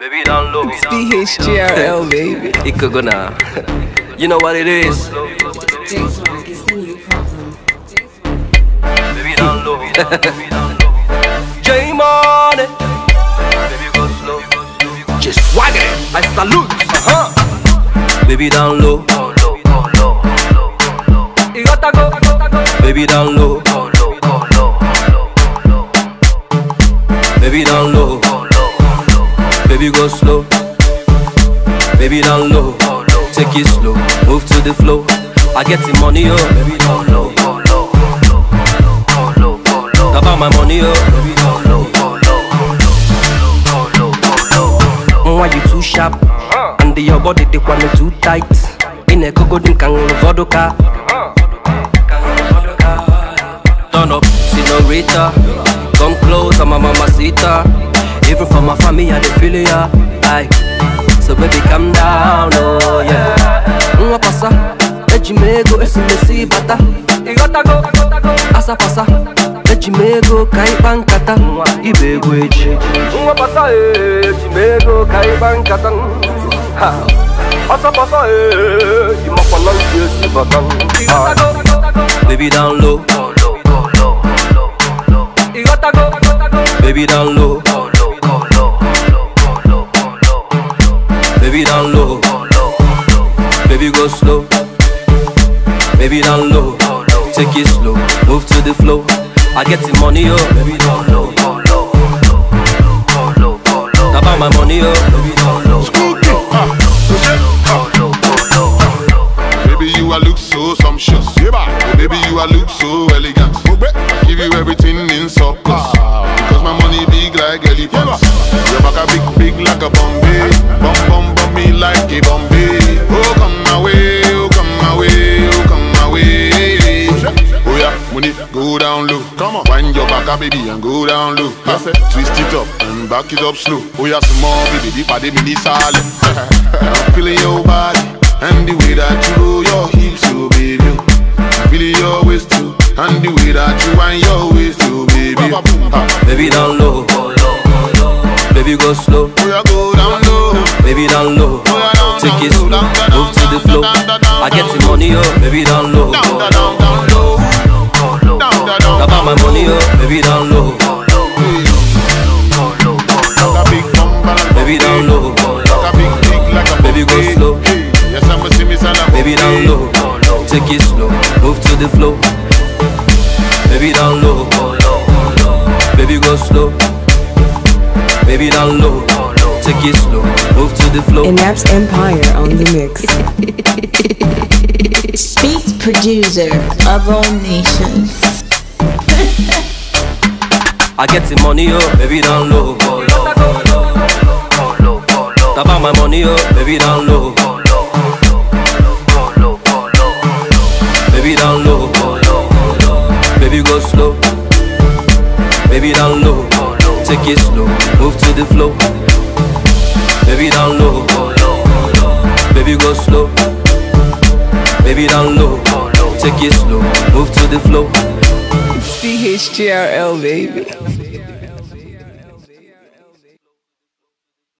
Baby down low. BHGRL, baby. It could go now. You know what it is. J-Swag is the new problem. Baby down low. J Money. Baby go slow. Just swag it. I salute. Uh-huh. Baby down low. You gotta go. Baby down low. Baby down low. Baby go slow. Baby down low. Take it slow. Move to the flow. I get the money, oh. Baby down low. About my money, oh. Baby down low. Mm, Why you too sharp? And your body they want me too tight. In a coco dim can vodka. Turn up, senorita. Come close, I'm a mamacita. Even for my family, I dey feel ya. Aye. So baby, calm down, oh yeah. Uma passa, ejimego, esse mesi bata. Igotago, asa passa, ejimego, kai bankata. Ibego eji. Uma passa, ejimego, kai bankata. Ha. Asa passa, eh, imakwana yesi batan. Baby down low. Baby down low. Baby down low. Baby go slow. Baby down low. Take it slow. Move to the flow. I get the money, oh. Baby down low. About my money, oh. Baby down low. Baby, you a look so sumptuous. Oh, baby, you a look so elegant. I give you everything in surplus. Because my money big like elephants. Your back a big, big like a Bombay. Bum, bum, bum me like a Bombay. Oh, come my way, oh, come my way, oh, come my way. Oh yeah, money go down low. Come on, wind your back up, baby, and go down low. Twist it up and back it up slow. Oh yeah, small baby, the body mini solid. I'm feeling your body and the way that you roll your hips, oh baby. I'm feeling your waist too, and the way that you wind your waist, oh baby. Ha. Baby down low. Baby go slow. Oh yeah, go down low. Baby down low. Oh, yeah, down, Take down, it slow. down, down, Move to the down, flow. down, down, down, I get the down. money, oh. Baby down low. Down, down, down, down low. Down, down, down, About my money, oh. Baby down low. Like a big bum, balance, Baby down low. Like a big dick, like a Baby, go Bombay. slow. Hey, Yes, I'ma see me son of a Baby down low. Take it slow. Move to the flow. Baby down low. Baby go slow. Baby down low. Take it slow. Move to the flow. Inaps Empire on the mix. Beats producer of all nations. I get the money, oh, baby down low. About my money, oh, baby down low. Baby down low. Baby go slow. Baby down low. Take it slow. Move to the flow. Baby down low. Baby go slow. Baby down low. Take it slow. Move to the flow. BHGRL, baby.